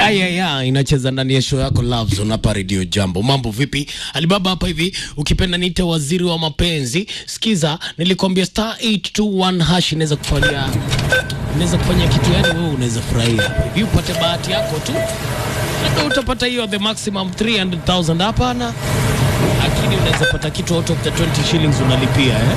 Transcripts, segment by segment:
ya ya ya inacheza ndani ya show yako Love Zone hapa Radio Jambo. Mambo vipi? Alibaba hapa hivi, ukipenda niite waziri wa mapenzi. Sikiza, nilikwambia star 821 hash inaweza kufanya inaweza kufanya kitu yani wewe unaweza furahia. Hivi upate bahati yako tu. Labda utapata hiyo the maximum 300,000 hapana. Lakini unaweza pata kitu out of the 20 shillings unalipia eh.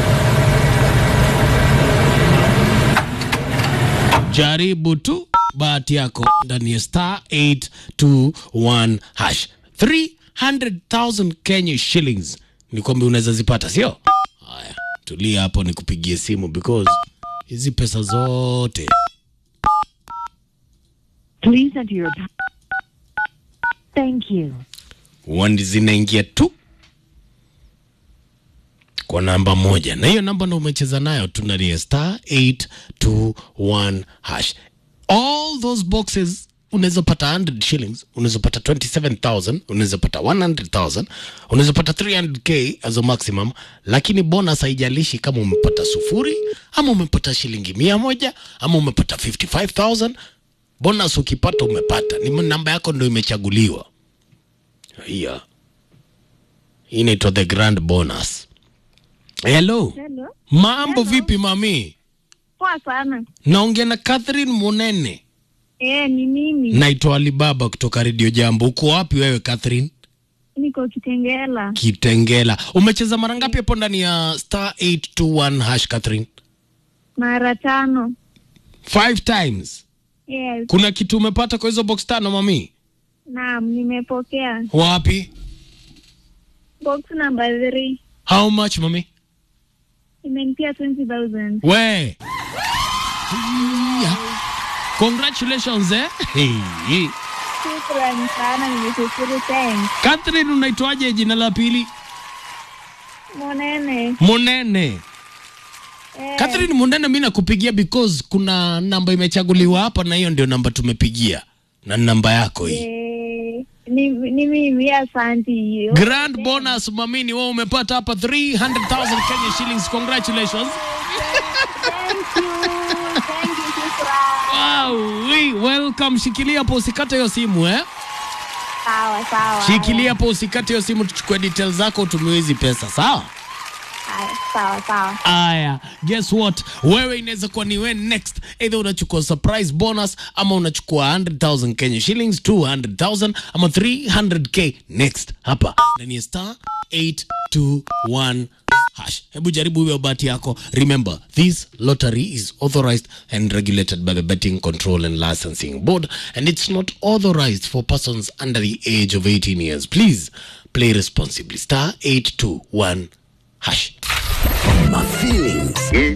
Jaribu tu bahati yako ndani ya star 821 hash 300,000 Kenya shillings ni kwamba unaweza zipata, sio? Haya, tulia hapo nikupigie simu because hizi pesa zote Please enter your. Thank you. wandi zinaingia tu kwa namba moja, na hiyo namba ndo umecheza nayo tu ndani ya star 821 hash. All those boxes unaweza pata 100 shillings, unaweza pata 27000, unaweza pata 100000, unaweza pata 300k as a maximum, lakini bonus haijalishi kama umepata sufuri ama umepata shilingi mia moja ama umepata 55000 bonus ukipata umepata, ni namba yako ndo imechaguliwa. Hiya. Hii inaitwa the grand bonus. Hello. Hello. Mambo Hello. vipi mami? Poa sana. Naongea na Catherine Munene. Eh, ni mimi. Naitwa Alibaba kutoka Radio Jambo. Uko wapi wewe Catherine? Niko Kitengela. Kitengela. Umecheza mara ngapi hapo ndani ya star 821 hash Catherine? Mara tano. Five times. Yes. Kuna kitu umepata kwa hizo box tano mami? Naam, nimepokea. Wapi? Box number 3. How much mami? Imenipia 20,000. We. Yeah. Congratulations eh. Hey. Shukrani sana, nimeshukuru thanks. Catherine unaitwaje jina la pili? Monene. Munene. Eh, Catherine Munene, mi nakupigia because kuna namba imechaguliwa hapa, na hiyo ndio namba tumepigia, na namba yako hii. eh, ni, ni mimi asante hiyo. Grand bonus mamini, wewe umepata hapa 300,000 Kenya shillings. Congratulations. Thank you. Thank you, shukrani. Wow, we, welcome. Shikilia hapo usikate hiyo simu eh. Sawa, sawa. Shikilia hapo usikate hiyo simu, tuchukue details zako utumiwe hizi pesa, sawa? Haya, Sawa, sawa. Aya, guess what? Wewe inaweza kuwa ni wewe next. Either unachukua surprise bonus ama unachukua 100,000 Kenya shillings, 200,000 ama 300k next hapa ndani ya star 821 hash. Hebu jaribu hiyo bahati yako. Remember, this lottery is authorized and regulated by the Betting Control and Licensing Board and it's not authorized for persons under the age of 18 years. Please play responsibly. Star 821 hash. My feelings.